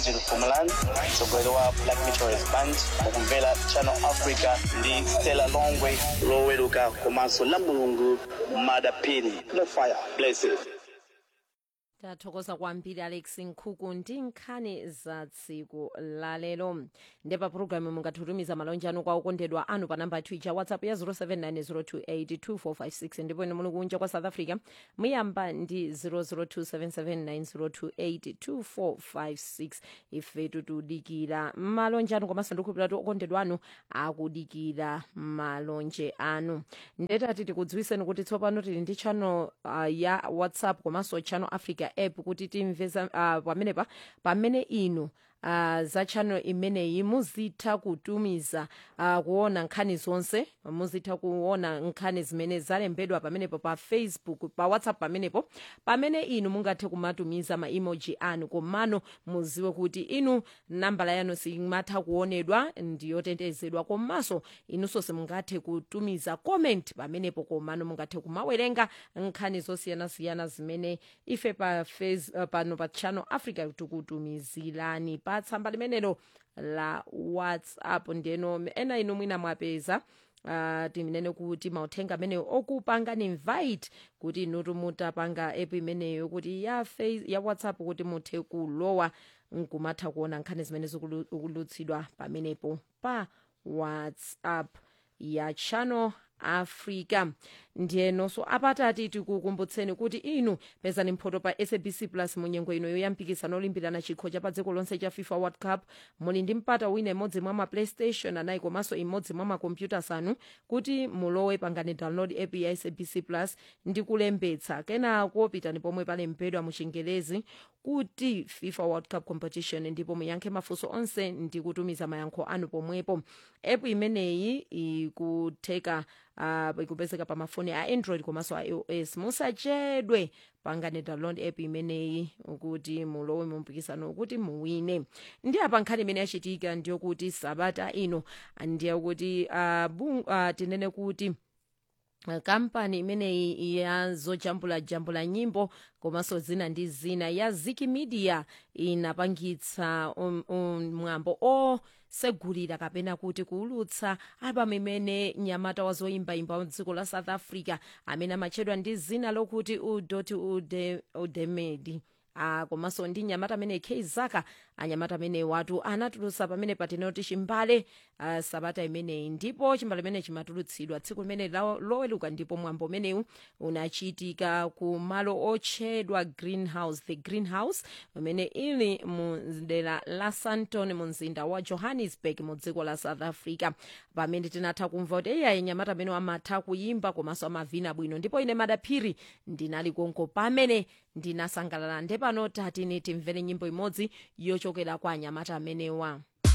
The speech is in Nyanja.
virgil fumaland mtsogoleri wa black meteorist band mukumvera channel africa ndi stella longwe loweruka komanso la mulungu madapini no fire blessed tathokoza kwambiri alex nkhuku ndi nkhani za tsiku lalero ndepa pulogalamu mungatitumiza malonje anu kwa okondedwa anu pa namba twitter whatsapp ya 0790282456 ndipo ine muli kunja kwa south africa muyamba ndi 0027790282456 ife tikudikira malonje anu komanso ndikhulupirira kuti okondedwa anu akudikira malonje anu ndetati tikudziwiseni kuti tsopano tili ndi channel uh, ya whatsapp komanso channel africa app kuti timveza uh, pamenepa pamene inu Uh, za channel imeneyi muzitha kutumiza uh, kuona nkhani zonse muzitha kuona nkhani zimene zalembedwa pamenepo pa facebook pa whatsapp pamenepo pamene inu mungathe kumatumiza ma emoji anu komano muziwe kuti inu nambala yanu simatha kuonedwa ndiyotetezedwa komanso inunso simungathe kutumiza comment pamenepo komano mungathe kumawerenga nkhani zosiyanasiyana zimene ife pa face, uh, pano pa channel africa tikutumizirani pa tsamba limenelo la whatsapp ndeno ena inu mwina mwapeza Uh, tinene kuti mauthenga ameneyo okupangani invite kuti inutu mutapanga app imeneyo kuti ya, face, ya whatsapp kuti muthe kulowa nkumatha kuona nkhani zimene zikulutsidwa pamenepo pa whatsapp ya channel africa ndiyenonso apatati tikukumbutseni kuti inu pezani mphoto pa sabc plus munyengo ino yoyambikisana olimbirana chikho cha pa dziko lonse cha fifa world cup muli ndi mpata wina imodzi mwa ma playstation anayi komanso imodzi mwa makompyutas anu kuti mulowe pangani download app ya sabc plus ndi kulembetsa kenako pitani pomwe palembedwa mu chingelezi kuti fifa world cup competition ndipo muyankhe mafunso onse ndi kutumiza mayankho anu pomwepo app imeneyi ikutheka uh, ikupezeka pa mafoni a android komanso a ios musachedwe pangani download app imeneyi kuti mulowe mumpikisano kuti muwine ndi apa nkhani imene yachitika ndiyokuti sabata ino ndiyakuti uh, uh, tinene kuti kampani imeneyi ya zojambula jambula nyimbo komanso zina ndi zina ya ziki media inapangitsa um, um, mwambo osegulira kapena kuti kuulutsa albamu imene nyamata wa zoyimbayimba mdziko la south africa amene amatchedwa ndi zina lokuti udoti ude, udemedi uh, komanso ndi nyamata amene k zaka anyamata amene watu anatulutsa pamene patinoti chimbale uh, sabata imeneyi ndipo chimbale imene chimatulutsidwa tsiku limene loweluka ndipo mwambo umenewu unachitika ku malo otchedwa greenhouse the greenhouse umene ili mu dera la santon mu mzinda wa johannesburg mu dziko la south africa pamene tinatha kumva kuti iyayi nyamata amene amatha kuyimba komanso amavina bwino ndipo ine madaphiri ndinali konko pamene ndinasangalala ndepano tatini timvere nyimbo imodzi yochokera kwa anyamata amenewa